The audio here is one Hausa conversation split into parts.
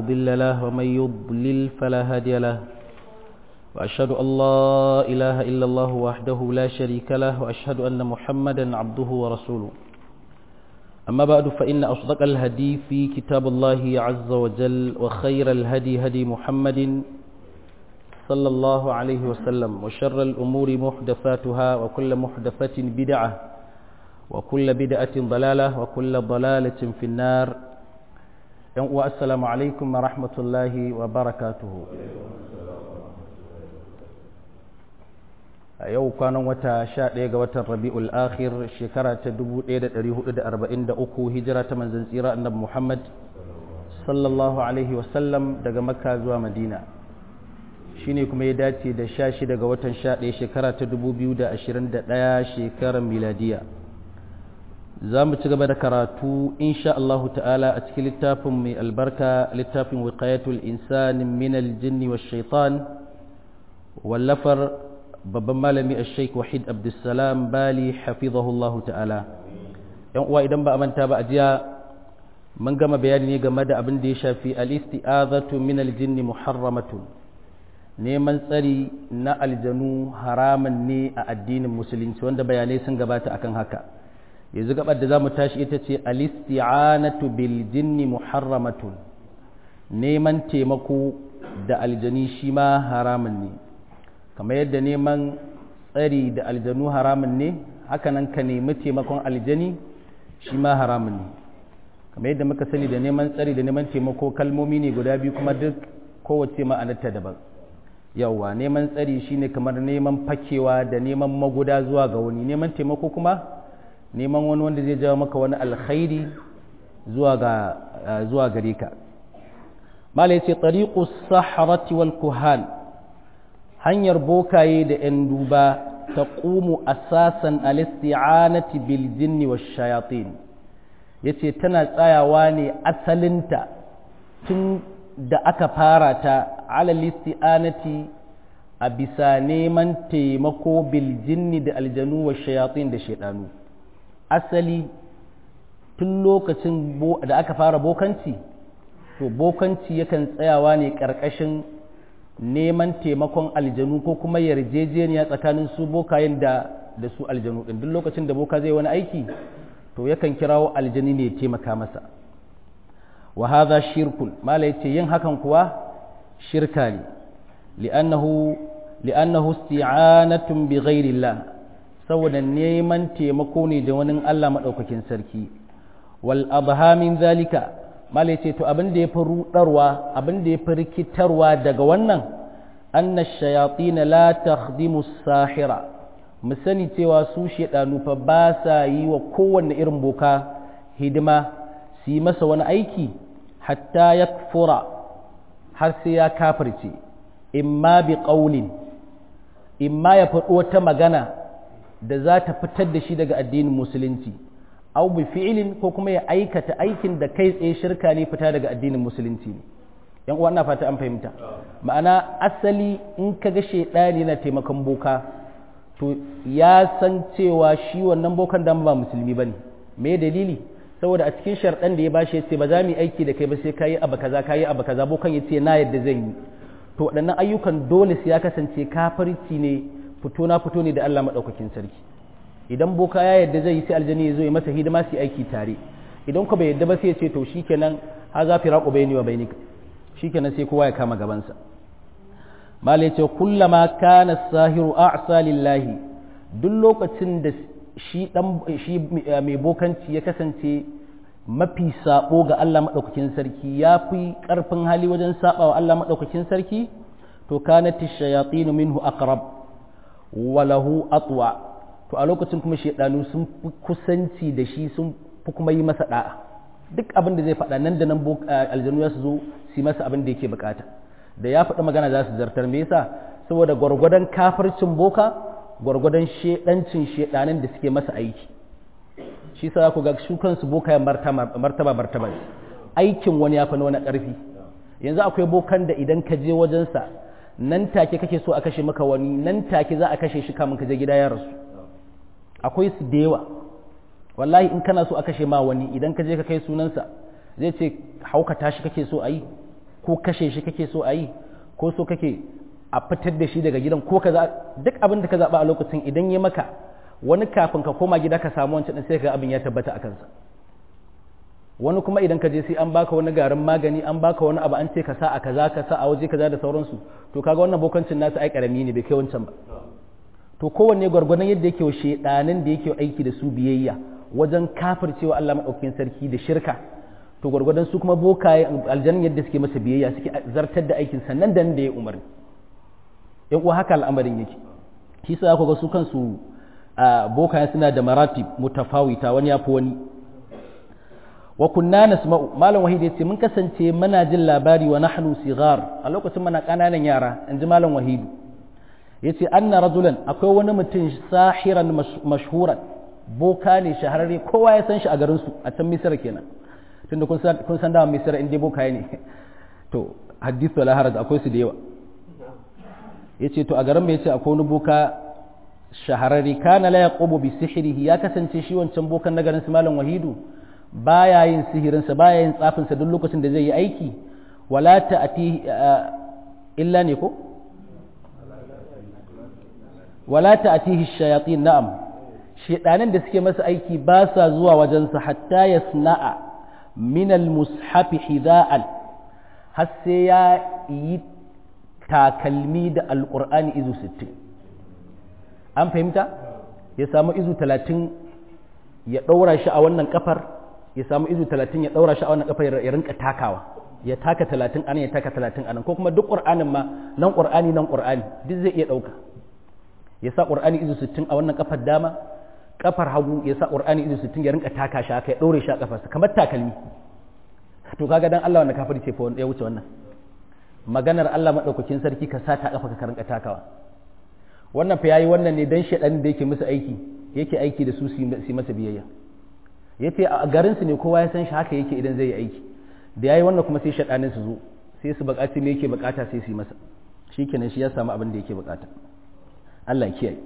مضل له ومن يضلل فلا هادي له وأشهد أن لا إله إلا الله وحده لا شريك له وأشهد أن محمدا عبده ورسوله أما بعد فإن أصدق الهدي في كتاب الله عز وجل وخير الهدي هدي محمد صلى الله عليه وسلم وشر الأمور محدثاتها وكل محدثة بدعة وكل بدعة ضلالة وكل ضلالة في النار والسلام عليكم ورحمة الله وبركاته a yau kwanan wata sha ɗaya ga watan rabi'ul akhir shekara ta 1443 hijira ta manzan tsira annabi muhammad sallallahu alaihi wasallam daga makka zuwa madina shine kuma ya dace da sha shida ga watan sha ɗaya shekara ta 2021 shekarar miladiya za mu ci gaba da karatu insha Allah ta'ala a cikin littafin mai albarka littafin wiqayatul insani min aljinni wash shaitan wallafar babban malami a sheik wahid abdulsalam bali hafizahullahu ta'ala yan uwa idan ba a manta ba a jiya mun gama bayani ne game da abin da ya shafi al-isti'azatu min al-jinn muharramatun neman tsari na aljanu haraman ne a addinin musulunci wanda bayanai sun gabata akan haka yanzu gabar da zamu tashi ita ce al-isti'anatu bil jinni muharramatun neman taimako da aljani shi ma haramun ne kamar yadda neman tsari da aljanu haramun ne hakanan ka nemi taimakon aljani shi ma haramun ne kamar yadda muka sani da neman tsari da neman taimako kalmomi ne guda biyu kuma duk kowace ma'anarta daban yawwa neman tsari shine kamar neman fakewa da neman maguda zuwa ga wani neman taimako kuma neman wani wanda zai jawo maka wani alkhairi zuwa ga zuwa gare ka mala yace tariqus sahrati wal kuhan hanyar bokaye da 'yan duba ta ƙumu asasan alisti'anati bil jinni wa shayatin ya ce tana tsayawa ne asalinta tun da aka fara ta alalisti'anati a bisa neman taimako bil jinni da aljanu wa shayatin da shaidanu asali tun lokacin da aka fara bokanci to bokanci yakan tsayawa ne ƙarƙashin neman taimakon aljanu ko kuma yarjejeniya tsakanin su bokayen da da su aljanu din duk lokacin da boka zai wani aiki to yakan kirawo aljani ne ya taimaka masa wa hadha shirkun mala yace yin hakan kuwa shirka ne li'annahu li'annahu isti'anatun bi ghairillah saboda neman taimako ne da wani Allah madaukakin sarki wal adha min zalika mala ce to abin da ya fi rudarwa abin da ya fi rikitarwa daga wannan anna shayatin la takhdimu sahira mu sani cewa su shedanu fa ba sa yi wa kowanne irin boka hidima su yi masa wani aiki hatta yakfura har sai ya kafirce imma bi qaulin imma ya faɗo wata magana da za ta fitar da shi daga addinin musulunci au bi fi'ilin ko kuma ya aikata aikin da kai tsaye shirka ne fita daga addinin musulunci ne yan uwa ina fata an fahimta ma'ana asali in ka ga shedani na taimakon boka to ya san cewa shi wannan bokan dan ba musulmi bane me dalili saboda a cikin sharɗan da ya bashi ya ce ba za mu yi aiki da kai ba sai kayi abu kaza kayi abu kaza bokan ya ce na yadda zan yi to waɗannan ayyukan dole sai ya kasance kafirci ne fito na fito ne da Allah madaukakin sarki idan boka ya yadda zai yi sai aljani ya zo ya masa hidima su aiki tare idan ku bai yadda ba sai ya ce to shikenan ha za fi raƙo bayani wa bainika shikenan sai kowa ya kama gabansa mala ya ce kullama kana sahiru a'sa lillahi duk lokacin da shi dan shi mai bokanci ya kasance mafi sabo ga Allah madaukakin sarki ya fi karfin hali wajen saba wa Allah madaukakin sarki to kanat ash-shayatin minhu aqrab wa lahu atwa to a lokacin kuma shaidanu sun fi kusanci da shi sun fi kuma yi masa da'a duk abin da zai faɗa nan da nan aljanu ya su zo su masa abin da yake bukata da ya faɗi magana za su zartar me yasa saboda gwargwadon kafircin boka gwargwadon shaidancin shaidanin da suke masa aiki shi sa ku ga su kansu boka ya martaba martaba aikin wani ya fi na wani ƙarfi yanzu akwai bokan da idan ka je wajensa nan take kake so a kashe maka wani nan take za a kashe shi kamun ka je gida ya rasu akwai su da yawa wallahi in kana so a kashe ma wani idan ka je ka kai sunansa zai ce hauka tashi kake so a yi ko kashe shi kake so a yi ko so kake a fitar da shi daga gidan ko kaza duk abin da ka zaɓa a lokacin idan ya maka wani kafin ka koma gida ka samu wancan sai ka abin ya tabbata a kansa wani kuma idan ka je sai an baka wani garin magani an baka wani abu an ce ka sa a kaza ka sa a waje kaza da sauransu to kaga wannan bokancin nasu ai karami ne bai kai wancan ba to kowanne gwargwadon yadda yake wa shedanin da yake aiki da su biyayya wajen kafircewa Allah madaukakin sarki da shirka to gwargwadon su kuma bokaye aljannin yadda suke masa biyayya suke zartar da aikin sannan da da ya umarni yan uwa haka al'amarin yake shi sa ku ga su kansu bokaye suna da maratib mutafawita wani yafi wani wa kunna nasma'u malam wahid yace mun kasance muna jin labari wa nahnu sigar a lokacin muna kananan yara inji malam wahid yace anna rajulan akwai wani mutum sahiran mashhuran boka ne shahararre kowa ya san shi a garin su a can misira kenan tunda kun san kun san da misira inda boka ne to hadithu la haraj akwai su da yawa yace to a garin mai yace akwai wani boka shahararre kana la yaqubu bi sihrihi ya kasance shi wancan bokan na garin su malam wahidu baya yin sihirinsa baya yin tsafinsa duk lokacin da zai yi aiki wala ta'ati illa ne ko wala ta'atihi shayatin na'am shedanan da suke masa aiki ba sa zuwa wajensa hatta yasna'a min al-mushafi hidha'an har sai ya yi takalmi da alqur'ani izu 60 an fahimta ya samu izu 30 ya ɗaura shi a wannan kafar ya samu izu talatin ya ɗaura shi a wannan kafa ya rinka takawa ya taka talatin anan ya taka talatin anan ko kuma duk ƙur'anin ma nan ƙur'ani nan ƙur'ani duk zai iya ɗauka ya sa ƙur'ani izu sittin a wannan kafar dama kafar hagu ya sa ƙur'ani izu sittin ya rinka taka shi haka ya ɗaure shi a kafarsa kamar takalmi to kaga dan Allah wanda kafir ce fa wanda ya wuce wannan maganar Allah madaukakin sarki ka sa ta kafa ka rinka takawa wannan fa yayi wannan ne dan shedan da yake musu aiki yake aiki da su su masa biyayya ya ce a garinsu ne kowa ya san shi haka yake idan zai yi aiki da ya yi wannan kuma sai shaɗanin su zo sai su buƙaci me yake buƙata sai su yi masa shi kenan shi ya samu abin da yake buƙata Allah ya kiyaye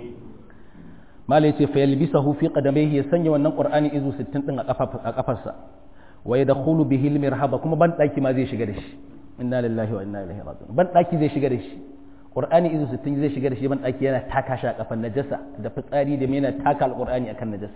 mala ya ce fa yalbisahu fi qadamaihi ya sanya wannan qur'ani izu 60 din a kafarsa wa yadkhulu bihi al-mirhaba kuma ban daki ma zai shiga da shi inna lillahi wa inna ilaihi raji'un ban daki zai shiga da shi qur'ani izu 60 zai shiga da shi ban daki yana taka shi a kafan najasa da fitsari da yana taka al-qur'ani akan najasa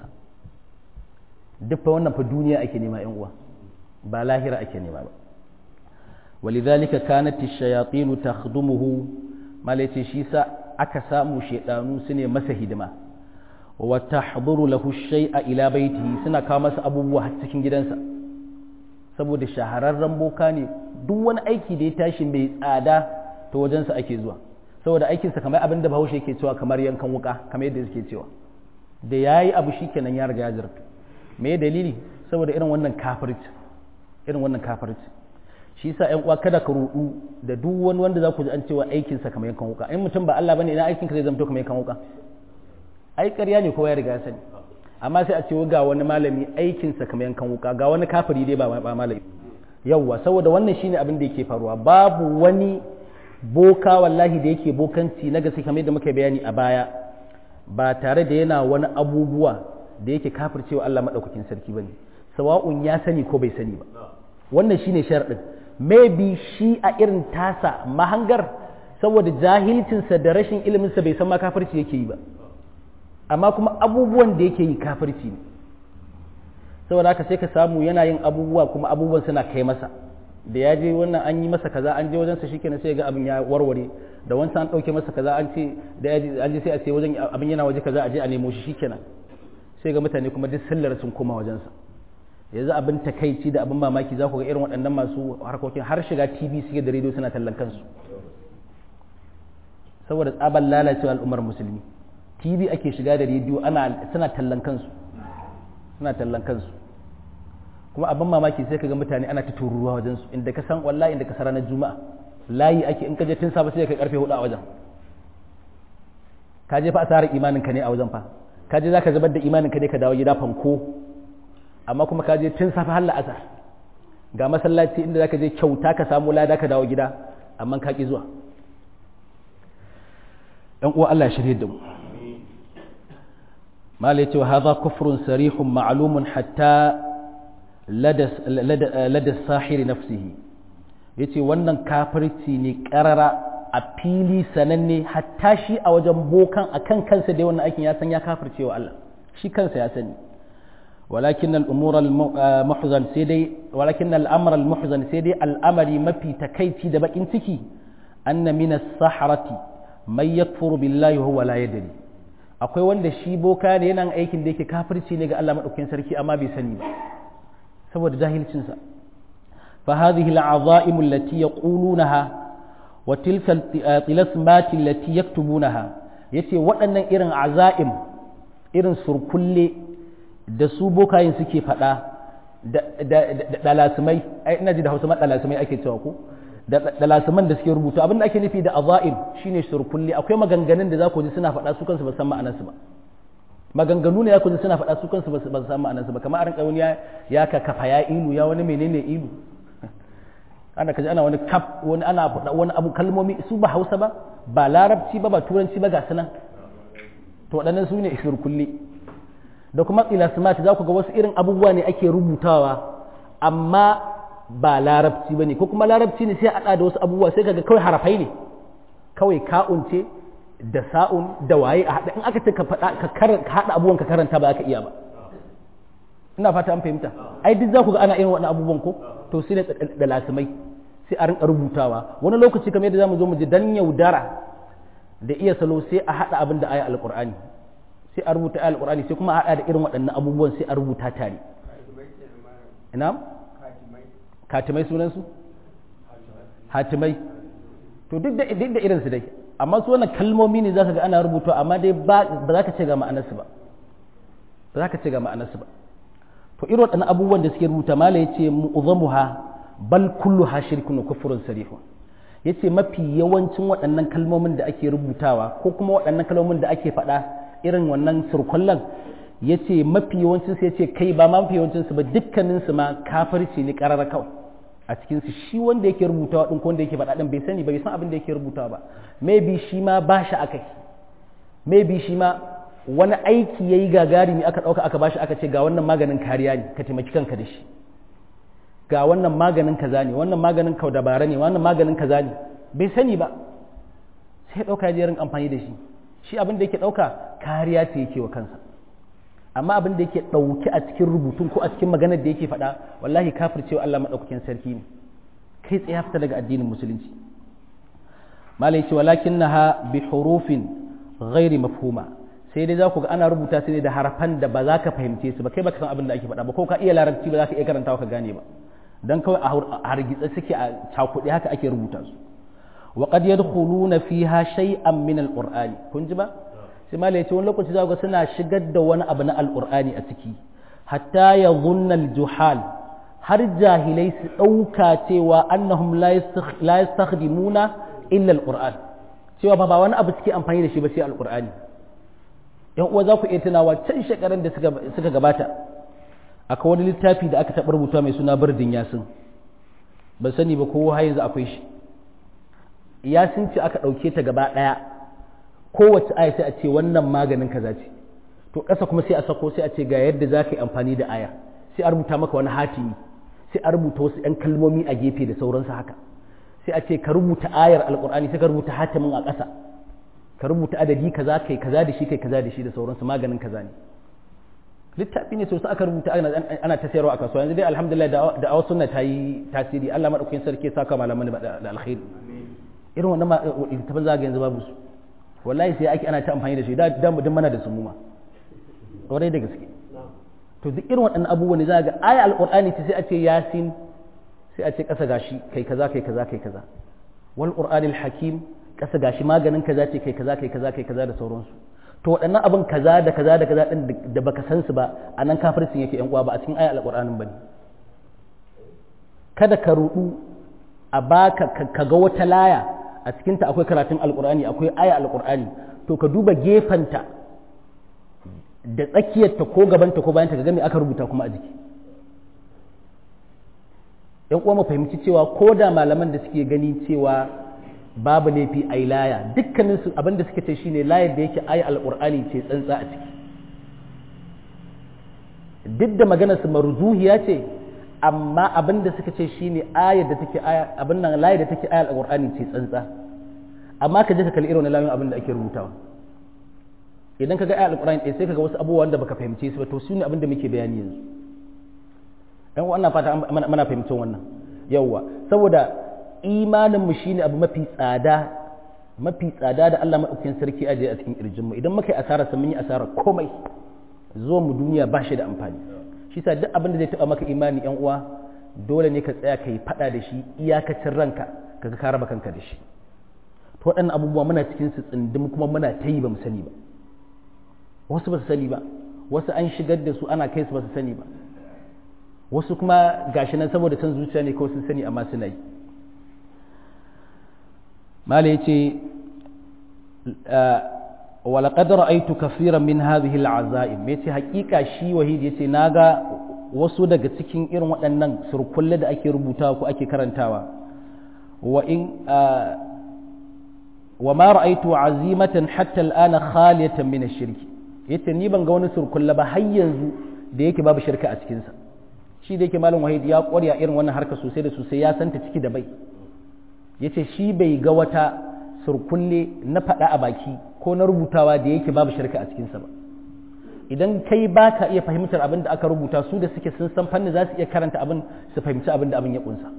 duk fa wannan fa duniya ake nema yan uwa ba lahira ake nema ba walidhalika kanat ash-shayatin takhdumuhu malace shi sa aka samu shedanu sune masa hidima wa tahduru lahu shay'a ila baitihi suna kawo masa abubuwa har cikin gidansa saboda shahararren boka ne duk wani aiki da ya tashi mai tsada ta wajensa ake zuwa saboda aikinsa kamar abin da bahaushe yake cewa kamar yankan wuka kamar yadda suke cewa da yayi abu shikenan ya riga ya zarta me dalili saboda irin wannan kafirci irin wannan kafirci shi yasa ƴan uwa kada ka rudu da duk wani wanda za ku ji an cewa aikin sa kamar yankan wuka in mutum ba Allah bane ina aikin ka zai zama kamar yankan wuka ai ƙarya ne kowa ya riga ya sani amma sai a ce ga wani malami aikin sa kamar yankan wuka ga wani kafiri dai ba ba malami yawwa saboda wannan shine abin da yake faruwa babu wani boka wallahi da yake bokanci na gaske kamar yadda muka bayani a baya ba tare da yana wani abubuwa da yake kafircewa Allah maɗaukakin sarki bane sawa'un ya sani ko bai sani ba wannan shine sharadin maybe shi a irin tasa mahangar saboda jahilcinsa da rashin iliminsa bai san ma kafirci yake yi ba amma kuma abubuwan da yake yi kafirci ne saboda haka sai ka samu yana yin abubuwa kuma abubuwan suna kai masa da ya je wannan an yi masa kaza an je wajensa shikenan sai ga abin ya warware da wancan an ɗauke masa kaza an ce da an je sai a ce wajen abin yana waje kaza a je a nemo shi shikenan sai ga mutane kuma duk sallar sun koma wajensa yanzu abin takaici da abin mamaki za ku ga irin waɗannan masu harkokin har shiga tv suke da rediyo suna tallan kansu saboda tsabar lalacewa al'ummar musulmi tv ake shiga da rediyo ana suna tallan kansu suna tallan kansu kuma abin mamaki sai ka ga mutane ana ta tururuwa wajensu inda ka san wallahi inda ka sa ranar juma'a layi ake in ka je tun safe sai ka karfe hudu a wajen ka je fa asarar imanin ka ne a wajen fa ka je za ka zubar da imanin ka ne ka dawo gida fanko amma kuma ka je tun safe har la'asar ga masallaci inda za ka je kyauta ka samu lada ka dawo gida amma ka ki zuwa ɗan uwa Allah ya shirye da mu mala yace wa hadha kufrun sarihun ma'lumun hatta lada lada sahiri nafsihi yace wannan kafirci ne karara a fili sananne hatta shi a wajen bokan akan kansa da wannan aikin ya san ya kafirce wa Allah shi kansa ya sani walakin al'umur al-muhzan sai dai walakin al'amr al-muhzan sai dai al'amari mafi takaici da bakin ciki anna min as-sahrati may yakfuru billahi huwa la yadri akwai wanda shi boka ne yana aikin da yake kafirci ne ga Allah madaukakin sarki amma bai sani ba saboda jahilcin sa fa hadhihi al-azaim allati yaqulunaha wa tilka tilasmat allati yaktubunaha yace waɗannan irin azaim irin surkulle da su bokayin suke faɗa da ɗalasimai ina ji da hausa ɗalasimai ake cewa ko da ɗalasiman da suke rubuta abinda ake nufi da azaim shine surkulli akwai maganganun da za ku ji suna faɗa su kansu ba san ma'anarsu ba maganganu ne ya ku ji suna faɗa su kansu ba san ma'anarsu ba kamar a wani ya ka kafa ya ilu ya wani menene ilu ana kaji ana wani kaf wani ana faɗa wani abu kalmomi su ba hausa ba ba larabci ba ba turanci ba ga sunan to waɗannan su ne surkulli da kuma tsilasmati za ku ga wasu irin abubuwa ne ake rubutawa amma ba larabci ba ne ko kuma larabci ne sai a da wasu abubuwa sai kaga kawai harafai ne kawai ka'un ce da sa'un da waye a haɗa in aka ce ka faɗa ka haɗa abubuwan ka karanta ba za ka iya ba ina fata an fahimta ai duk za ku ga ana irin waɗannan abubuwan ko to sai da lasimai sai a rinka rubutawa wani lokaci kamar yadda zamu zo mu ji dan yaudara da iya salo sai a haɗa abin da aya alƙur'ani sai a rubuta aya alƙur'ani sai kuma a haɗa da irin waɗannan abubuwan sai a rubuta tare ina katimai sunansu hatimai to duk da duk da irinsu dai amma su wannan kalmomi ne zaka ga ana rubuta amma dai ba za ka ce ga ma'anarsu ba ba za ka ce ga ma'anarsu ba to irin waɗannan abubuwan da suke rubuta mala yace mu'zamuha bal kulluha shirkun wa kufrun sarihun yace mafi yawancin waɗannan kalmomin da ake rubutawa ko kuma waɗannan kalmomin da ake faɗa irin wannan surkullan yace mafi yawancin su yace kai ba ma mafi yawancin su ba dukkanin su ma kafirci ne karara kawai a cikin su shi wanda yake rubutawa din ko wanda yake faɗa din bai sani ba bai san abin da yake rubutawa ba maybe shi ma ba shi akai maybe shi ma wani aiki yayi gagarumi aka ɗauka aka bashi aka ce ga wannan maganin kariya ne ka taimaki kanka da shi ga wannan maganin kaza ne wannan maganin kau dabara ne wannan maganin kaza ne bai sani ba sai ɗauka ya rin amfani da shi shi abin da yake ɗauka kariya ce yake wa kansa amma abin da yake ɗauke a cikin rubutun ko a cikin maganar da yake faɗa wallahi kafircewa Allah maɗaukakin sarki ne kai tsaye fita daga addinin musulunci malai ce walakin naha bi hurufin ghairi mafhuma sai dai za ku ga ana rubuta su ne da harafan da ba za ka fahimce su ba kai baka san abin da ake faɗa ba ko ka iya larabci ba za ka iya karantawa ka gane ba dan kawai a hargitsa suke a cakuɗe haka ake rubuta su wa qad yadkhuluna fiha shay'an min al-qur'ani kun ji ba sai malai ce wani lokaci za ku ga suna shigar da wani abu na al-qur'ani a ciki hatta yadhunna al-juhal har jahilai su ɗauka cewa annahum la yastakhdimuna illa al-qur'an cewa ba ba wani abu suke amfani da shi ba sai al-qur'ani yan uwa za ku iya tunawa can shekarun da suka gabata akwai wani littafi da aka taɓa rubuta mai suna birdin yasin ban sani ba ko har yanzu akwai shi yasin ce aka ɗauke ta gaba ɗaya kowace aya sai a ce wannan maganin kaza ce to ƙasa kuma sai a sako sai a ce ga yadda za ka yi amfani da aya sai a rubuta maka wani hatimi sai a rubuta wasu 'yan kalmomi a gefe da sauransu haka sai a ce ka rubuta ayar alƙur'ani sai ka rubuta hatimin a ƙasa ka rubuta adadi kaza kai kaza da shi kai kaza da shi da sauransu maganin kaza ne littafi ne sosai aka rubuta ana ta sayarwa a kasuwa yanzu dai alhamdulillah da awa sunna ta yi tasiri Allah madaukakin sarki ya saka malaman da alkhairi irin wannan littafin zaga yanzu babu su wallahi sai ake ana ta amfani da shi da da mu mana da su mu ma kwarai da gaske to duk irin waɗannan abubuwan ne za ga aya alqur'ani sai a ce yasin sai a ce kasa gashi kai kaza kai kaza kai kaza wal qur'anil hakim kasa gashi maganin kaza ce kai kaza kai kaza kai kaza da sauransu to waɗannan abin kaza da kaza da kaza din da baka san su ba a nan kafircin yake yan uwa ba a cikin ayat alqur'anin bane kada ka rudu a baka ka ga wata laya a cikin ta akwai karatun alqur'ani akwai aya alqur'ani to ka duba gefanta da tsakiyarta ko gabanta ko bayanta ka ga me aka rubuta kuma a jiki yan uwa mu fahimci cewa ko da malaman da suke gani cewa babu laifi a laya dukkanin su abinda suke ce shine layar da yake ayi alqur'ani ce tsantsa a ciki duk da maganar su marzuhiya ce amma abin da suka ce shine ayar da take aya abin nan layar da take ayar alqur'ani ce tsantsa amma ka je ka kalli irin wannan layoyin abin da ake rubutawa idan ka ga ayar alqur'ani ɗaya sai ka ga wasu abubuwa wanda baka fahimce su ba to su ne abin da muke bayani yanzu dan wannan fata muna fahimtar wannan yawwa saboda imanin mu shine abu mafi tsada mafi tsada da Allah madaukakin sarki aje a cikin kirjin mu idan muka yi asara sai mun yi asara komai zuwa mu duniya ba shi da amfani shi sa duk abin da zai taba maka imani yan uwa dole ne ka tsaya ka yi fada da shi iyakacin ranka kaga ka raba kanka da shi to waɗannan abubuwa muna cikin su tsindim kuma muna ta yi ba mu sani ba wasu ba su sani ba wasu an shigar da su ana kai su ba su sani ba wasu kuma gashi nan saboda san zuciya ne kawai sun sani amma suna yi mala ya ce walaƙad ra'aitu kafiran min hadhihi al'azaim ya ce haƙiƙa shi wahid ya ce na ga wasu daga cikin irin waɗannan surkulle da ake rubutawa ko ake karantawa wa in wa ma ra'aitu azimatan hatta al'ana khaliyatan min ash-shirki yace ni ban ga wani surkulle ba har yanzu da yake babu shirka a cikin sa shi da yake malam wahid ya ƙwarya irin wannan harka sosai da sosai ya santa ciki da bai yace shi bai ga wata surkulle na faɗa a baki ko na rubutawa da yake babu shirka a cikinsa ba idan kai ba ka iya fahimtar abin da aka rubuta su da suke sun san fanni za su iya karanta abin su fahimci abin da abin ya kunsa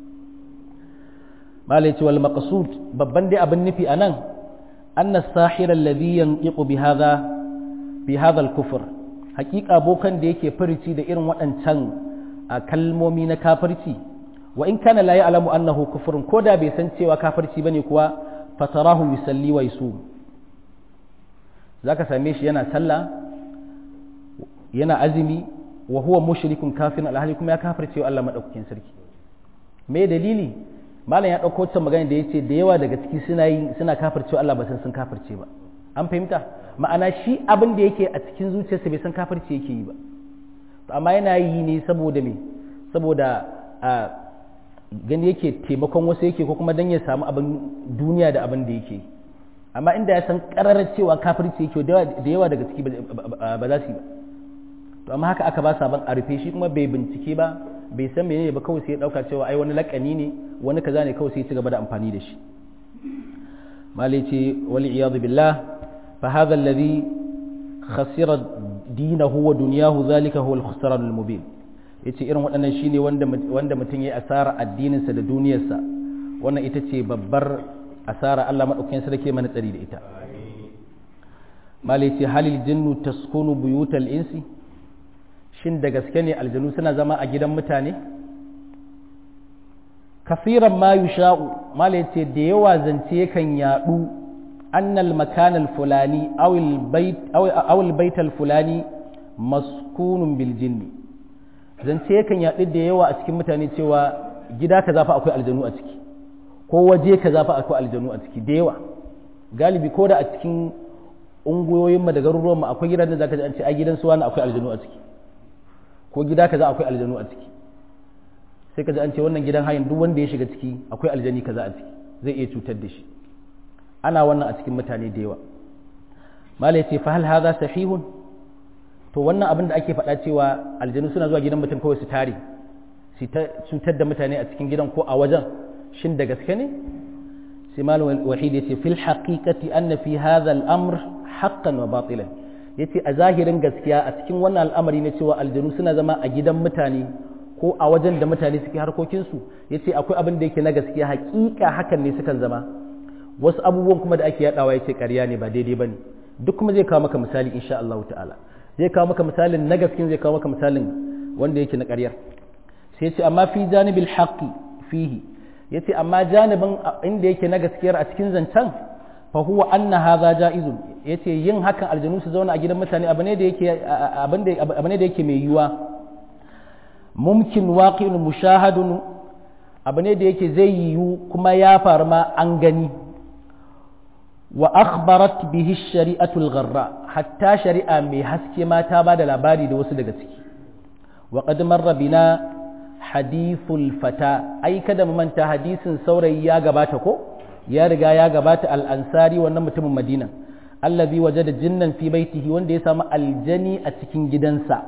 malai ce wal maqsud babban dai abin nufi anan anna sahira alladhi yanqiqu bi hadha bi hadha al kufr haqiqa bokan da yake furici da irin waɗancan kalmomi na kafirci wa in kana la ya'lamu annahu kufrun ko da bai san cewa kafirci bane kuwa fatarahu yusalli wa yusum zaka same shi yana sallah yana azumi wa huwa mushrikun kafirun alhali kuma ya kafirce wa Allah madaukakin sarki me dalili malam ya dauko ta magana da yace da yawa daga ciki suna yi suna kafirce wa Allah ba san sun kafirce ba an fahimta ma'ana shi abin da yake a cikin zuciyarsa bai san kafirce yake yi ba amma yana yi ne saboda me saboda gani yake taimakon wasu yake ko kuma dan ya samu abin duniya da abin da yake amma inda ya san kararar cewa kafirci yake da yawa daga ciki ba za su yi ba to amma haka aka ba sabon a rufe shi kuma bai bincike ba bai san menene ba kawai sai ya dauka cewa ai wani lakani ne wani kaza ne kawai sai ya ci gaba da amfani da shi malai ce wali iyadu billah fa hadha alladhi khasira dinahu wa dunyahu zalika huwa al-khusran al-mubin yace irin waɗannan shine wanda wanda mutum yayi asara addininsa da duniyarsa wannan ita ce babbar asara Allah madaukakin sarki mana tsari da ita malai ce halil jinnu taskunu buyutal insi shin da gaske ne aljanu suna zama a gidan mutane kafiran ma yusha'u malai ce da yawa zance yakan yadu annal makanal fulani awil bait awil baital fulani maskunun bil jinni zance yakan yaɗu da yawa a cikin mutane cewa gida ka zafa akwai aljanu a ciki ko waje ka zafa akwai aljanu a ciki da yawa galibi ko da a cikin ungoyoyin mu da garuruwan mu akwai gidan da zaka ji an ce a gidan su wani akwai aljanu a ciki ko gida kaza akwai aljanu a ciki sai ka ji an ce wannan gidan hayin duk wanda ya shiga ciki akwai aljani kaza a ciki zai iya cutar da shi ana wannan a cikin mutane da yawa malai ce fa hal hadha sahihun to wannan abin da ake faɗa cewa aljanu suna zuwa gidan mutum kawai su tare su ta cutar da mutane a cikin gidan ko a wajen shin da gaske ne sai malam wahid yace fil haqiqati anna fi hadha al-amr haqqan wa batilan yace a zahirin gaskiya a cikin wannan al'amari na cewa aljanu suna zama a gidan mutane ko a wajen da mutane suke harkokin su yace akwai abin da yake na gaskiya haƙiƙa hakan ne sukan zama wasu abubuwan kuma da ake yadawa yace ƙarya ne ba daidai bane duk kuma zai kawo maka misali insha Allah ta'ala zai kawo maka misalin na gaskin zai kawo maka misalin wanda yake na ƙaryar sai ce amma fi janibil haqqi fihi yace amma janibin inda yake na gaskiyar a cikin zancen fa huwa anna hadha jaizun yace yin hakan aljanu su zauna a gidan mutane abu ne da yake abu ne da yake mai yiwa mumkin waqi'un mushahadun abu ne da yake zai yiwu kuma ya faru ma an gani wa akhbarat bihi shari'atul gharra hatta shari'a mai haske ma ta bada labari da wasu daga ciki wa qad marra bina hadithul fata ai kada mu manta hadisin saurayi ya gabata ko ya riga ya gabata al-ansari wannan mutumin madina allazi wajada jinnan fi baitihi wanda ya samu aljani a cikin gidansa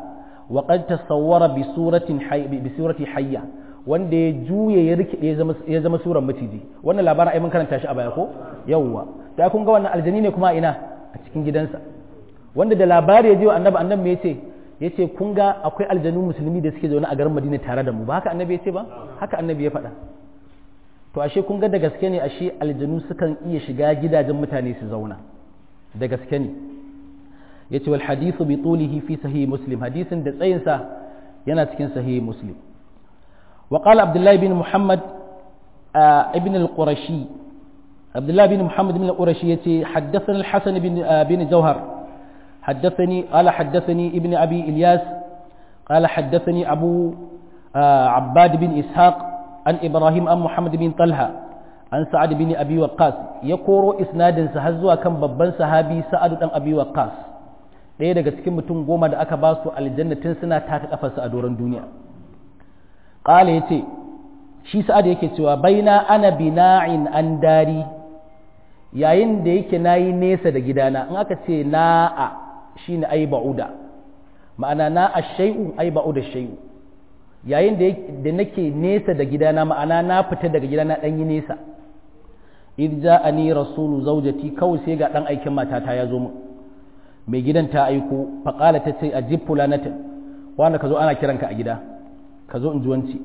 wa qad tasawwara bi suratin bi surati hayya wanda ya juye ya rikide ya zama suran maciji wannan labarin ai mun karanta shi a baya ko yawwa da kun ga wannan aljani ne kuma ina a cikin gidansa wanda da labari ya je wa annabi annabi me yace yace kun ga akwai aljanu musulmi da suke zaune a garin Madina tare da mu ba haka annabi yace ba haka annabi ya faɗa to ashe kun ga da gaske ne ashe aljanu sukan iya shiga gidajen mutane su zauna da gaske ne yace wal hadithu bi tulihi fi sahih muslim hadisin da tsayinsa yana cikin sahih muslim وقال عبد الله بن محمد آه ابن القرشي عبد الله بن محمد بن القرشي حدثنا الحسن بن آه بن جوهر حدثني قال حدثني ابن ابي الياس قال حدثني ابو آه عباد بن اسحاق عن ابراهيم عن محمد بن طلحه عن سعد بن ابي وقاص يقول اسناد سهزوا كان babban sahabi sa'ad dan abi waqas ɗaya daga cikin mutum goma da aka ba su aljannatin suna taka kafarsa a doron duniya ƙala ya ce shi sa'ad yake cewa baina ana bina'in an dari yayin da yake na yi nesa da gidana in aka ce na'a shi ne ai ba'uda ma'ana na'a shai'u ai ba'uda shai'u yayin da nake nesa da gidana ma'ana na fita daga gidana ɗan yi nesa idh ja'ani rasulu zaujati kawai sai ga ɗan aikin matata ya zo mu mai gidan ta aiko faƙala ta ce a jib fulanatin wanda ka zo ana kiranka a gida ka zo in ji wanci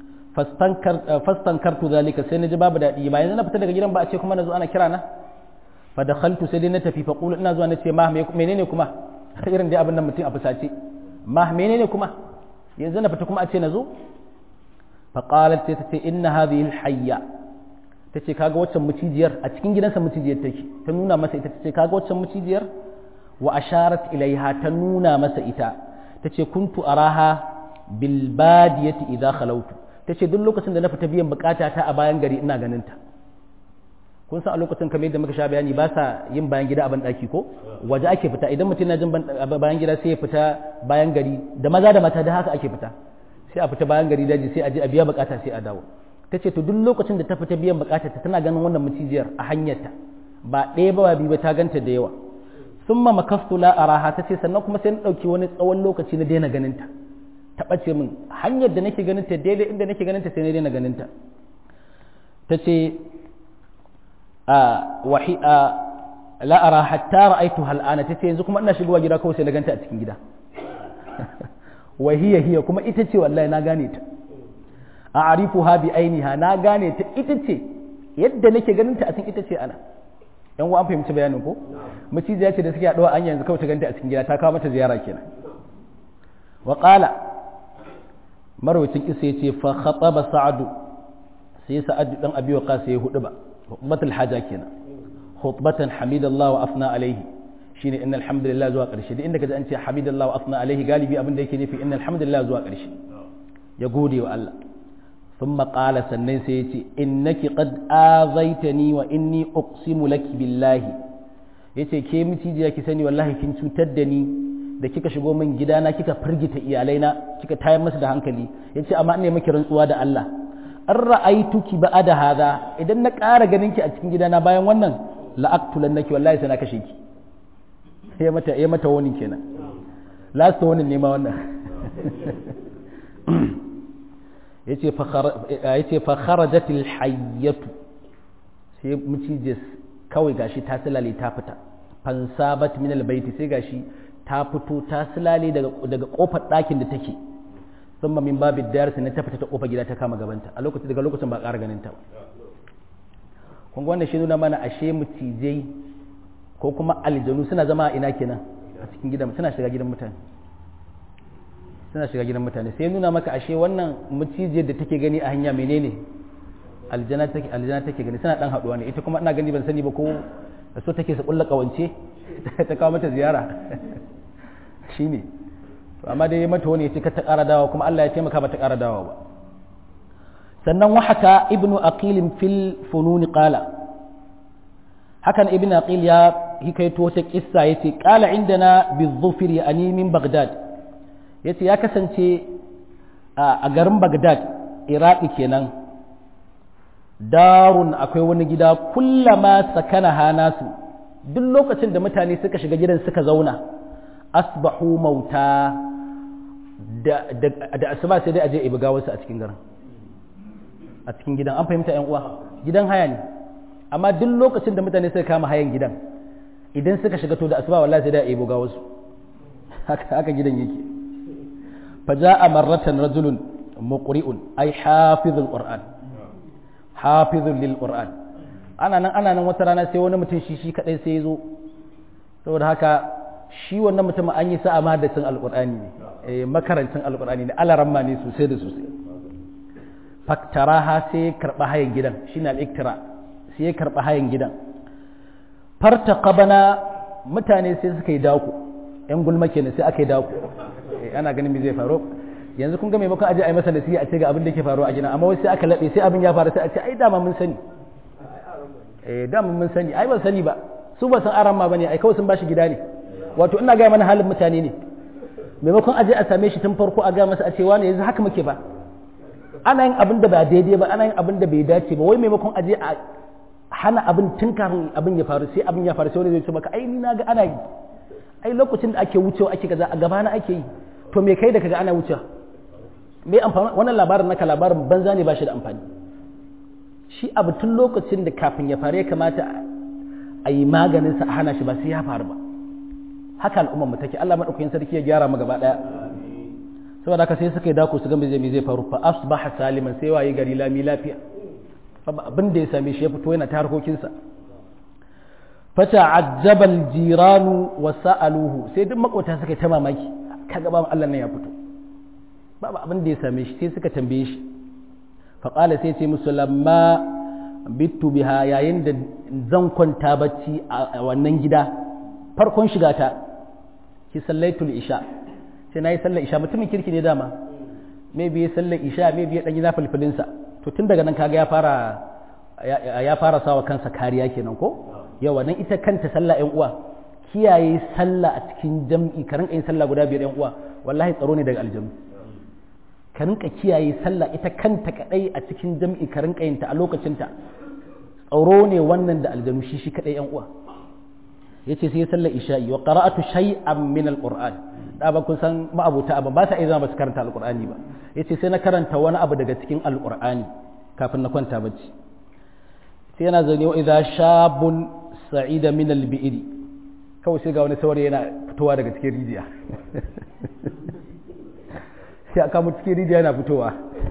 fastankartu zalika sai na ji babu daɗi ba yanzu na fita daga gidan ba a ce kuma na zo ana kira na fa dakhaltu sai dai na tafi fa qulu ina zuwa na ce ma menene kuma irin dai abin nan mutum a fusace ma menene kuma yanzu na fita kuma a ce na zo fa qalat sai ta ce inna hadhihi alhayya ta ce kaga waccan mucijiyar a cikin gidansa mucijiyar take ta nuna masa ita ta ce kaga waccan mucijiyar wa asharat ilaiha ta nuna masa ita ta ce kuntu araha bilbadiyati idza khalawtu tace duk lokacin da na fita biyan bukata ta a bayan gari ina ganin ta kun san a lokacin kamar yadda muka sha bayani ba sa yin bayan gida a ban daki ko waje ake fita idan mutum na jin bayan gida sai ya fita bayan gari da maza da mata da haka ake fita sai a fita bayan gari daji sai a je a biya bukata sai a dawo tace to duk lokacin da ta fita biyan bukata ta tana ganin wannan mucijiyar a hanyarta ba ɗaya ba biyu ba ta ganta da yawa summa makastu la araha tace sannan kuma sai na dauki wani tsawon lokaci na daina ganin ta ta ɓace min hanyar da nake ganin ta daidai inda nake ganin ta sai na daina ganin ta ta ce a wahi a la'ara hatta ra'aitu hal'ana ta ce yanzu kuma ina shigowa gida kawai sai na ganta a cikin gida wahiya hiya kuma ita ce wallahi na gane ta a arifu ha bi ainiha na gane ta ita ce yadda nake ganin ta a cikin ita ce ana yan uwa an fahimci bayanin ko macijiya ce da suke haɗuwa an yanzu kawai ta ganta a cikin gida ta kawo mata ziyara kenan wa qala marwacin kisa ya ce fa khataba sa'adu sai sa'adu dan abi waqas sai hudu ba hutbatul haja kenan hutbatan hamidallah wa afna alaihi shine innal hamdalillah zuwa karshe duk inda kaji an ce hamidallah wa afna alaihi galibi abin da yake nufi innal hamdalillah zuwa karshe ya gode wa Allah thumma qala sannan sai ya ce innaki qad azaitani wa inni uqsimu laki billahi yace ke micijiya ki sani wallahi kin cutar da ni da kika shigo min gidana kika firgita iyalaina kika tayar musu da hankali yace amma ne miki rantsuwa da Allah an ra'aituki ba'ada hadha idan na ƙara ganin ki a cikin gidana bayan wannan la'aqtulannaki wallahi sai na kashe ki ya mata ya mata wani kenan last wani ne ma wannan yace fa yace fa kharajatil hayyatu sai mucijis kawai gashi ta silale ta fita fansabat min albayti sai gashi ta fito ta silale daga daga kofar ɗakin da take thumma min babid dar sai ta fita ta kofar gida ta kama gabanta a lokacin daga lokacin ba ƙara ganin ta ba kun wannan shi nuna mana ashe mucijai ko kuma aljanu suna zama ina kenan a cikin gidan suna shiga gidan mutane suna shiga gidan mutane sai nuna maka ashe wannan mucijiyar da take gani a hanya menene aljana take aljana take gani suna dan haduwa ne ita kuma ina gani ban sani ba ko da so take su kulla kawance ta kawo mata ziyara shine to amma dai mata wani yace ka ta ƙara dawa kuma Allah ya taimaka ba ta ƙara dawa ba sannan wahaka ibnu aqil fil funun qala hakan ibnu aqil ya hikaito ta kissa yace qala indana bizufir yani min baghdad yace ya kasance a garin baghdad iraki kenan darun akwai wani gida kullama sakana hanasu duk lokacin da mutane suka shiga gidan suka zauna asbahu mauta da asuba sai dai a je a buga wasu a cikin garin a cikin gidan an fahimta yan uwa gidan haya ne amma duk lokacin da mutane suka kama hayan gidan idan suka shiga to da asuba wallahi sai dai a buga wasu haka haka gidan yake fa ja'a marratan rajulun muqri'un ay hafizul qur'an hafizul lil qur'an ana nan ana nan wata rana sai wani mutum shi shi kadai sai ya zo saboda haka shi wannan mutum an yi sa'a mahadacin alqur'ani ne eh makarancin alqur'ani ne alaramma ne sosai da sosai faktaraha sai ya karba hayan gidan shine al-iktira sai ya karba hayan gidan farta qabana mutane sai suka yi dako yan gulma kenan sai aka yi dako ana ganin me zai faru yanzu kun ga maimakon aje a yi masa nasiha a ce ga abin da ke faruwa a gidan amma wasu sai aka laɓe sai abin ya faru sai a ce ai dama mun sani eh dama mun sani ai ban sani ba su ba san aran ma bane ai kawai sun bashi gida ne wato ina ga mana halin mutane ne maimakon aje a same shi tun farko a ga masa a ce wani yanzu haka muke ba ana yin abin da ba daidai ba ana yin abin da bai dace ba wai maimakon aje a hana abin tun kafin abin ya faru sai abin ya faru sai wani zai ce maka ai ni na ga ana yi ai lokacin da ake wucewa ake kaza a gaba na ake yi to me kai da kaga ana wucewa me amfani wannan labarin naka labarin banza ne ba shi da amfani shi abu tun lokacin da kafin ya faru ya kamata a yi maganin sa a hana shi ba sai ya faru ba haka al'ummar mu take Allah madaukakin sarki ya gyara mu gaba daya saboda haka sai suka yi dako su ga me zai me zai faru fa asbaha saliman sai waye gari lami lafiya abin da ya same shi ya fito yana ta harkokinsa fata ajjabal jiranu wa sa'aluhu sai duk makota suka ta mamaki kaga ba Allah nan ya fito babu abin da ya same shi sai suka tambaye shi fa qala sai ce musu lamma bittu biha yayin da zan kwanta bacci a wannan gida farkon shiga ta ki sallaitul isha sai nayi sallar isha mutumin kirki ne dama me biye sallar isha me biye dan gida fulfulin sa to tun daga nan kaga ya fara ya fara sawa kansa kariya kenan ko yawa nan ita kanta sallah ƴan uwa kiyaye sallah a cikin jam'i ka rinka yin sallah guda biyar ƴan uwa wallahi tsaro ne daga aljanu ka rinka kiyaye sallah ita kanta kadai a cikin jam'i ka rinka yin ta a lokacin ta tsaro ne wannan da aljanu shi shi kadai ƴan uwa yace sai sallar isha'i wa qara'atu shay'an min alquran da ba kun san ma'abuta abin ba sa iya zama ba su karanta alqur'ani ba yace sai na karanta wani abu daga cikin alqur'ani kafin na kwanta bacci sai yana zaune wa idza shabun sa'ida min al-bi'ri kawai sai ga wani saurayi yana fitowa daga cikin rijiya sai aka mu cikin rijiya yana fitowa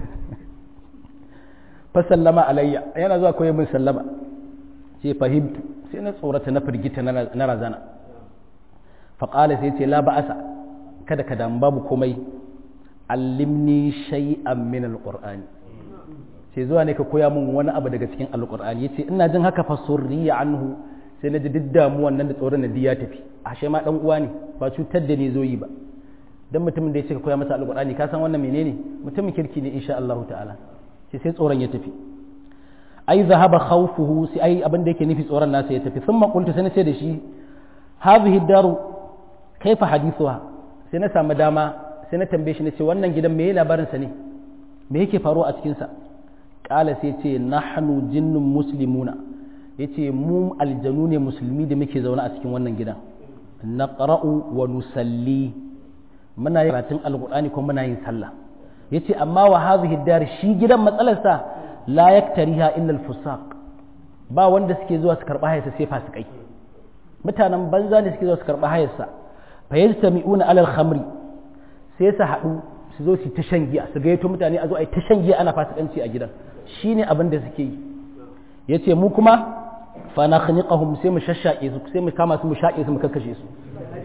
fa sallama alayya yana zuwa koyi min sallama sai fahimtu sai na tsorata na firgita na razana fa qala sai ce la ba'asa kada ka damu babu komai allimni shay'an min al-qur'ani sai zuwa ne ka koya min wani abu daga cikin alkur'ani yace ina jin haka fa surriya anhu sai na ji duk damuwan nan da tsoron na ya tafi ashe ma dan uwa ne ba cutar da ni zo yi ba dan mutumin da ya ce ka koya masa alkur'ani ka san wannan menene mutumin kirki ne insha Allah ta'ala sai sai tsoron ya tafi ai zahaba khawfuhu sai ai abin da yake nufi tsoron nasa ya tafi thumma qultu sai na ce da shi hadhihi daru kaifa hadithuha sai na samu dama sai na tambaye shi na ce wannan gidan me labarin sa ne me yake faruwa a cikin sa kala sai ce nahnu jinnun muslimuna yace mu aljanu ne musulmi da muke zaune a cikin wannan gidan naqra'u wa nusalli muna yin karatun alqur'ani kuma muna yin sallah yace amma wa hadhihi dar shi gidan matsalarsa la yaktariha illa alfusaq ba wanda suke zuwa su karba hayarsa sai fasikai mutanen banza ne suke zuwa su karba hayarsa fa yastami'una alal khamri sai su haɗu su zo su ta shan giya su gayyato mutane a zo a yi ta shan giya ana fasikanci a gidan shi ne abin da suke yi ya ce mu kuma fa na khaniqahum sai mu shashshaƙe su sai mu kama su mu shaƙe su mu kakkashe su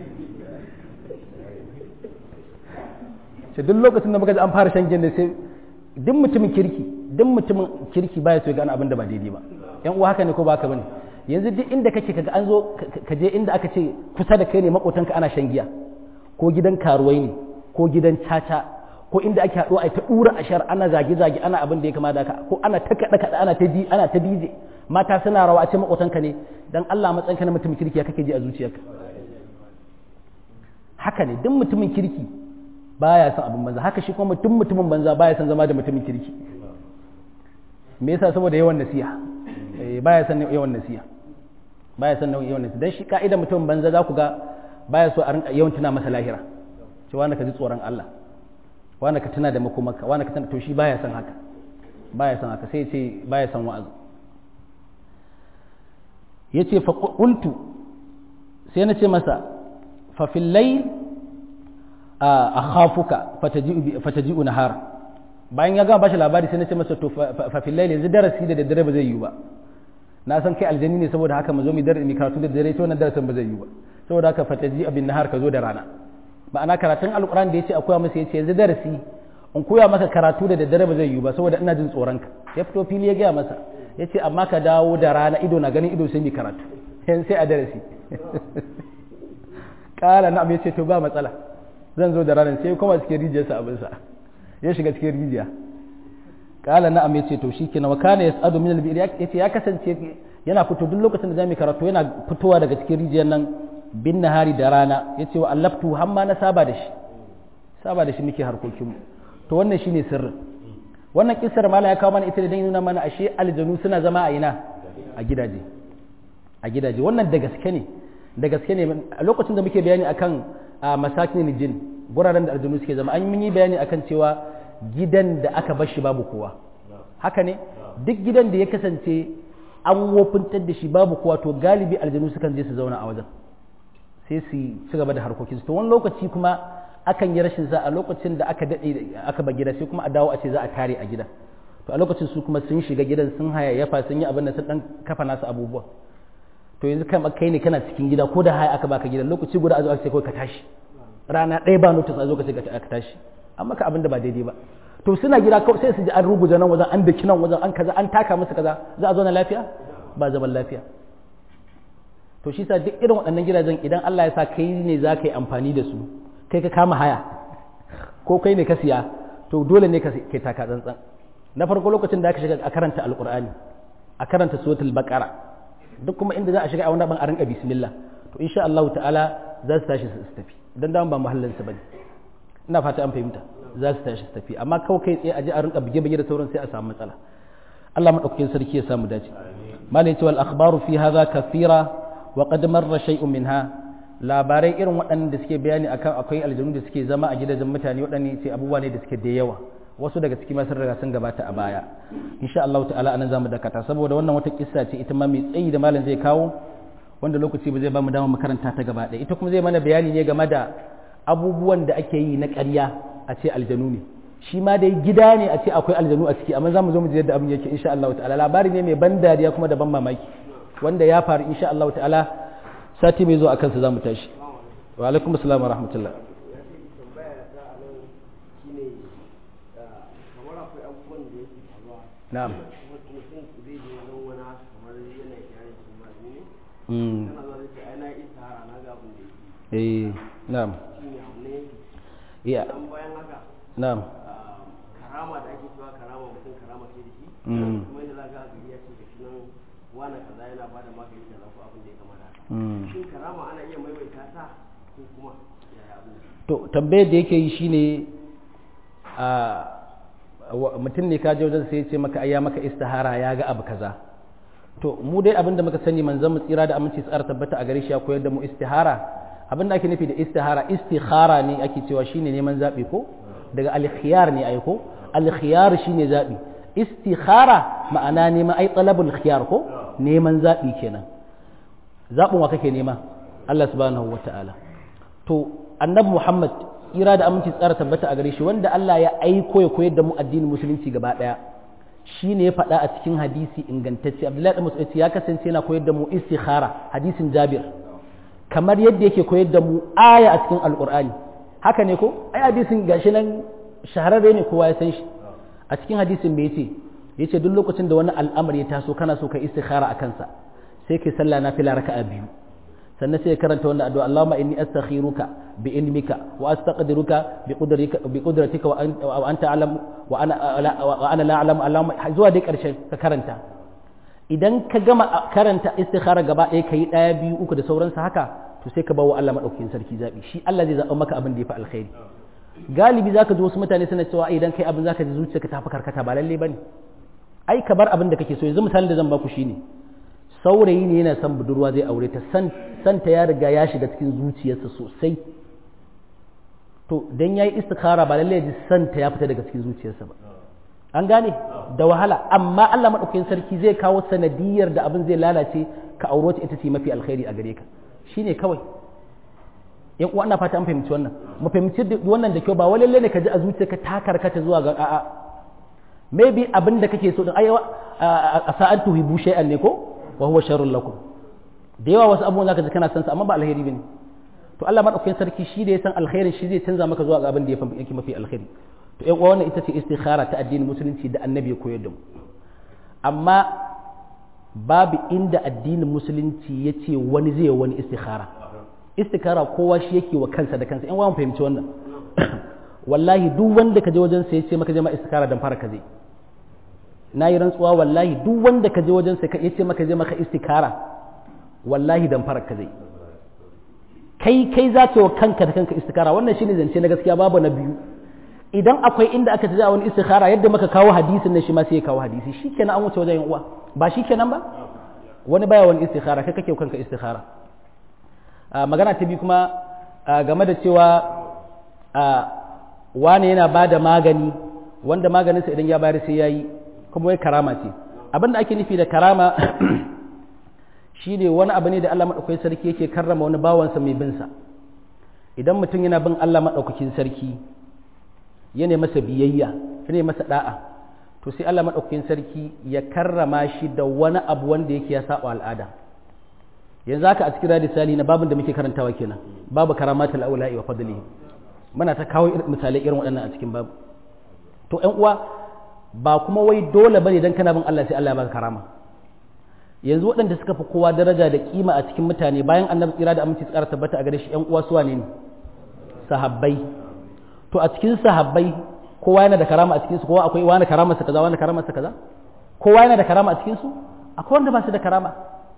ce duk lokacin da muka ji an fara shan giya ne sai duk mutumin kirki duk mutumin kirki baya so ya gane abin da ba daidai ba yan uwa haka ne ko ba haka bane yanzu duk inda kake kaga an zo ka je inda aka ce kusa da kai ne makotanka ana shan giya ko gidan karuwai ne ko gidan caca ko inda ake haɗuwa a ta ɗura a shar ana zage-zage ana abin da ya kama da ka ko ana ta kaɗa kaɗa ana ta di ana ta dije mata suna rawa a ce maƙotanka ne dan Allah matsayinka na mutumin kirki ya kake ji a zuciyarka haka ne duk mutumin kirki baya son abin banza haka shi kuma mutum mutumin banza baya son zama da mutumin kirki me yasa saboda yawan nasiha baya son yawan nasiha baya son yawan nasiha dan shi ka'ida mutumin banza za ku ga baya so a rinka yawan tuna masa lahira cewa na ka ji tsoron Allah wani ka tuna da makomaka wani ka tuna to shi baya son haka baya son haka sai ce baya son wa'azi yace fa qultu sai na ce masa fa fil layl akhafuka fataji'u fataji'u nahar bayan ya gama bashi labari sai na ce masa to fa fil layl yanzu darasi da daddare ba zai yi ba na san kai aljani ne saboda haka mu zo mu dar mi karatu da dare to wannan darasin ba zai yi ba saboda haka fataji abin nahar ka zo da rana ma'ana karatun alquran da yace akwai masa yace yanzu darasi in koya maka karatu da daddare ba zai yi ba saboda ina jin tsoron ka ya fito fili ya gaya masa yace amma ka dawo da rana ido na ganin ido sai mi karatu yan sai a darasi kala na'am yace to ba matsala zan zo da ranar sai kuma cikin rijiyarsa abinsa ya shiga cikin rijiya kala na'am yace to shikenan wa kana yas'adu min al-bi'r yace ya kasance yana fito duk lokacin da zamu karatu yana fitowa daga cikin rijiyar nan bin nahari da rana yace wa allaftu hamma na saba da shi saba da shi muke harkokin mu to wannan shine sirrin wannan kissar mala ya kawo mana ita da dan nuna mana ashe aljanu suna zama a ina a gidaje a gidaje wannan da gaske ne da gaske ne a lokacin da muke bayani akan masakin jin guraren da aljanu suke zama an yi bayani akan cewa gidan da aka bar shi babu kowa haka ne duk gidan da ya kasance an wofintar da shi babu kowa to galibi aljanu sukan je su zauna a wajen sai su ci gaba da harkokinsu to wani lokaci kuma akan yi rashin za a lokacin da aka daɗe aka ba gida sai kuma a dawo a ce za a tare a gida to a lokacin su kuma sun shiga gidan sun hayayyafa sun yi abin da sun dan kafa nasu abubuwa to yanzu kai ne kana cikin gida ko da haya aka baka gidan lokaci guda a zo a ce kawai ka tashi rana ɗaya ba notice a zo ka ce ka tashi amma ka abin da ba daidai ba to suna gida kawai sai su ji an rubuta nan wajen an daki nan wajen an kaza an taka musu kaza za a zo na lafiya ba zaman lafiya to shi sa duk irin waɗannan gidajen idan Allah ya sa kai ne za ka yi amfani da su kai ka kama haya ko kai ne ka siya to dole ne ka kai taka tsantsan na farko lokacin da aka shiga a karanta alqur'ani a karanta suratul baqara duk kuma inda za a shiga a wani ban a rinka bismillah to insha Allah ta'ala za su tashi su tafi dan dama ba muhallin su bane ina fata an fahimta za su tashi su tafi amma kawai kai tsaye a je a rinka bige bige da sauran sai a samu matsala Allah madaukakin sarki ya samu dace malai ce wal akhbaru fi hadha kathira wa qad marra shay'un minha labarai irin waɗanda suke bayani akan akwai aljanu da suke zama a gidajen mutane waɗanne ce abubuwa ne da suke da yawa wasu daga ciki ma sun riga sun gabata a baya insha Allah ta'ala anan zamu dakata saboda wannan wata kissa ce ita ma mai tsayi da malam zai kawo wanda lokaci ba zai ba mu dama makaranta ta gaba ɗaya ita kuma zai mana bayani ne game da abubuwan da ake yi na ƙarya a ce aljanu ne shi ma dai gida ne a ce akwai aljanu a ciki amma za mu zo mu ji yadda abin yake insha Allah ta'ala labari ne mai ban dariya kuma da ban mamaki wanda ya faru insha Allah ta'ala sati mai zo a kansa za mu tashi wa alaikum assalam wa rahmatullah na'am eh na'am iya na'am karama da ake cewa karama mutum karama ce da shi kuma yadda zaka ga ya ce gashi nan wani kaza yana ba da magani kaza ko abin da ya kamata haka shin karama ana iya maimaita ta ko kuma yaya abin to tambayar da yake yi shine a mutum ne ka je wajen sai ya ce maka ayya maka istihara ya ga abu kaza to mu dai abin da muka sani manzon mu tsira da aminci tsara tabbata a gare shi ya koyar da mu istihara abin da ake nufi da istihara istikhara ne ake cewa shine neman zabi ko daga al-khiyar ne ai ko al-khiyar shine zabi istikhara ma'ana neman ai talabul khiyar ko neman zabi kenan zabin wa kake nema Allah subhanahu wata'ala to annabi Muhammad tsira da aminci tsara tabbata a gare shi wanda Allah ya aiko ya koyar da mu addinin musulunci gaba daya shi ne ya faɗa a cikin hadisi ingantacce abdullahi da musulunci ya kasance yana koyar da mu istikhara hadisin jabir kamar yadda yake koyar da mu aya a cikin alkur'ani haka ne ko ai hadisin gashi nan shahararre ne kowa ya san shi a cikin hadisin me yace yace duk lokacin da wani al'amari ya taso kana so ka istikhara a kansa sai kai sallah na fila raka'a biyu sannan sai karanta wannan addu'a Allahumma inni astakhiruka bi ilmika wa astaqdiruka bi qudratika bi qudratika wa anta alam wa ana wa ana la a'lamu Allahumma zuwa dai karshen ka karanta idan ka gama karanta istikhara gaba ɗaya kai ɗaya biyu uku da sauransa haka to sai ka bawa Allah madaukakin sarki zabi shi Allah zai zaɓa maka abin da ya fi alkhairi galibi zaka ji wasu mutane suna cewa idan kai abin zaka ji zuciyarka ta fi karkata ba lalle bane ai ka bar abin da kake so yanzu misalin da zan baku shine saurayi ne yana son budurwa zai aure ta santa ya riga ya shiga cikin zuciyarsa sosai to dan yayi istikhara ba lalle ji santa ya fita daga cikin zuciyarsa ba an gane da wahala amma Allah madaukakin sarki zai kawo sanadiyar da abin zai lalace ka auro ta ita ce mafi alkhairi a gare ka shine kawai yan uwa ina fata an fahimci wannan mu fahimci wannan da kyau ba wai lalle ne ka ji a zuciyarka ta karkata zuwa ga a'a maybe abin da kake so din ai a sa'an tuhibu shay'an ne ko wa huwa sharrun lakum da yawa wasu abubuwan zaka ji kana san su amma ba alheri bane to Allah madaukakin sarki shi da ya san alkhairin shi zai canza maka zuwa ga abin da yake mafi alkhairi to yan uwa wannan ita ce istikhara ta addinin musulunci da annabi ya koyar da mu amma babu inda addinin musulunci ya ce wani zai wani istikhara istikhara kowa shi yake wa kansa da kansa yan uwa mu fahimci wannan wallahi duk wanda ka je wajen sa ya ce maka je ma istikhara dan fara ka zai na yi rantsuwa wallahi duk wanda ka je wajen sa ya ce maka je maka istikhara wallahi dan fara ka zai kai kai za ka wa kanka da kanka istikhara wannan shine zance na gaskiya babu na biyu idan akwai inda aka taja wani istikhara yadda muka kawo hadisin nan shi ma sai ya kawo hadisi shikenan an wuce wajen uwa ba shikenan ba wani baya wani istikhara kai kake kanka istikhara magana ta biyu kuma game da cewa wane yana ba da magani wanda maganinsa idan ya bayar sai ya yi kuma wai karama ce abin da ake nufi da karama shi ne wani abu ne da Allah maɗaukakin sarki yake karrama wani bawansa mai binsa idan mutum yana bin Allah maɗaukakin sarki yana masa biyayya yana masa da'a to sai Allah maɗaukakin sarki ya karrama shi da wani abu wanda yake ya saba al'ada yanzu haka a cikin radisali na babin da muke karantawa kenan babu karamatul aula'i wa fadlihi muna ta kawo misalai irin waɗannan a cikin babu to ƴan uwa ba kuma wai dole bane dan kana bin Allah sai Allah ya baka karama yanzu waɗanda suka fi kowa daraja da kima a cikin mutane bayan annabi tsira da aminci tsara tabbata a gare shi ƴan uwa su wane ne sahabbai to a cikin sahabbai kowa yana da karama a cikin su kowa akwai wani karama sa kaza wani karama sa kaza kowa yana da karama a cikin su akwai wanda ba su da karama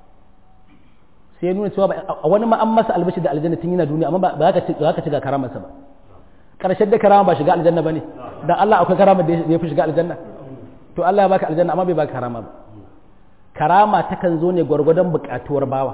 sai ya nuna cewa wani ma an masa albashi da aljanna tun yana duniya amma ba za ka ci za ka ci ga karamarsa ba karshen da karama ba shiga aljanna bane dan Allah akwai karama da ya fi shiga aljanna to Allah ya baka aljanna amma bai baka karama ba karama takan zo ne gwargwadon buƙatuwar bawa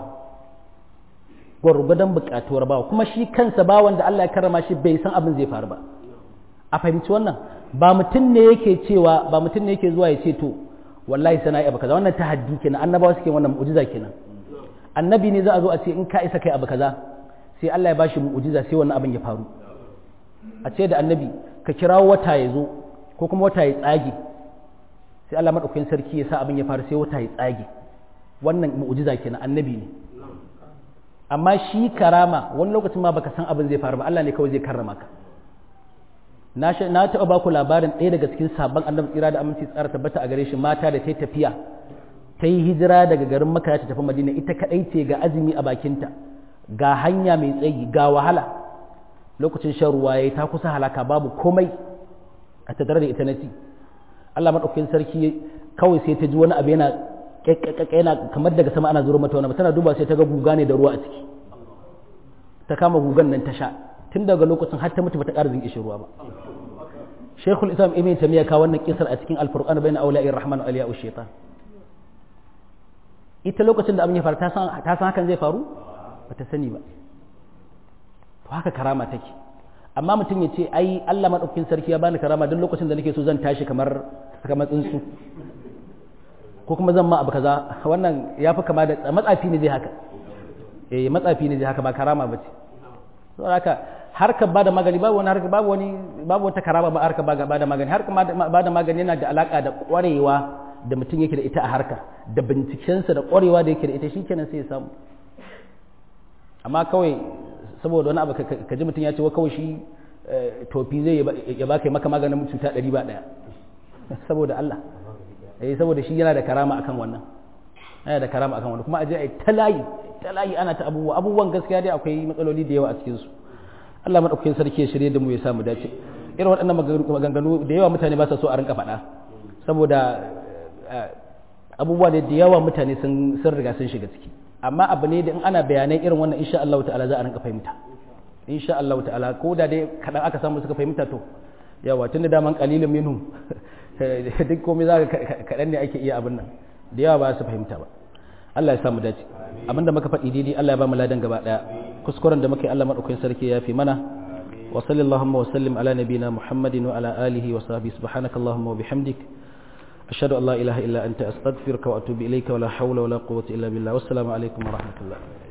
gwargwadon buƙatuwar bawa kuma shi kansa bawan da Allah ya karrama shi bai san abin zai faru ba a fahimci wannan ba mutum ne yake cewa ba mutum ne yake zuwa ya ce to wallahi sana abu kaza wannan tahaddi kenan annabawa suke wannan mu'jiza kenan annabi ne za a zo a ce in ka isa kai abu kaza sai Allah ya bashi mu'jiza sai wannan abin ya faru a ce da annabi ka kirawo wata ya zo ko kuma wata ya tsage sai Allah madaukakin sarki ya sa abin ya faru sai wata ya tsage wannan mu'jiza kenan annabi ne amma shi karama wani lokacin ma baka san abin zai faru ba Allah ne kawai zai karrama ka na na taɓa baku labarin ɗaya daga cikin sabon annabi tsira da aminci tsara tabbata a gare shi mata da ta tafiya ta yi hijira daga garin maka ta tafi madina ita kaɗai ce ga azumi a bakinta ga hanya mai tsayi ga wahala lokacin shan ruwa ya ta kusa halaka babu komai a tattare da ita na ci Allah maɗaukakin sarki kawai sai ta ji wani abu yana yana kamar daga sama ana zuro mata wani tana duba sai ta ga guga ne da ruwa a ciki ta kama gugan nan ta sha tun daga lokacin har ta mutu bata ƙara zinƙi ruwa ba Sheikhul Islam Ibn Taymiyyah ka wannan kisar a cikin Al-Furqan bayna awliya'ir rahman wa awliya'ush shaitan ita lokacin da abin ya faru ta san hakan zai faru ba ta sani ba to haka karama take amma mutum ya ce ai Allah maɗaukakin sarki ya bani karama duk lokacin da nake so zan tashi kamar kamar tsuntsu ko kuma zan ma abu kaza wannan ya fi kama da matsafi ne zai haka eh matsafi ne zai haka ba karama ba ce saboda haka harkar bada magani babu wani harkar babu wani babu wata karama ba harkar bada magani harkar bada magani yana da alaka da kwarewa da mutum yake da ita a harka da bincikensa da ƙwarewa da yake da ita shikenan sai ya samu amma kawai saboda wani abu ka ji mutum ya ce wa kawai shi tofi zai ya baka maka maganin cuta ɗari ba ɗaya saboda Allah eh saboda shi yana da karama akan wannan yana da karama akan wannan kuma aje ai talayi talayi ana ta abubuwa abubuwan gaskiya dai akwai matsaloli da yawa a cikin su Allah madaukakin sarki ya shirye da mu ya samu dace irin waɗannan maganganu da yawa mutane ba sa so a rinka faɗa saboda abubuwa da yawa mutane sun riga sun shiga ciki amma abu ne da in ana bayanai irin wannan insha Allah ta'ala za a rinka fahimta insha Allah ta'ala ko da dai kadan aka samu suka fahimta to yawa tun da daman qalilun minhum duk komai za ka kadan ne ake iya abin nan da yawa ba su fahimta ba Allah ya samu dace abinda muka faɗi daidai Allah ya ba mu ladan gaba daya kuskuren da muke Allah madaukakin sarki ya fi mana wa sallallahu wa sallim ala nabiyyina muhammadin wa ala alihi wa sahbihi subhanakallahumma wa bihamdik ashhadu an la ilaha illa anta astaghfiruka wa atubu ilayka wa la hawla wa la quwwata illa billah wassalamu alaikum wa rahmatullah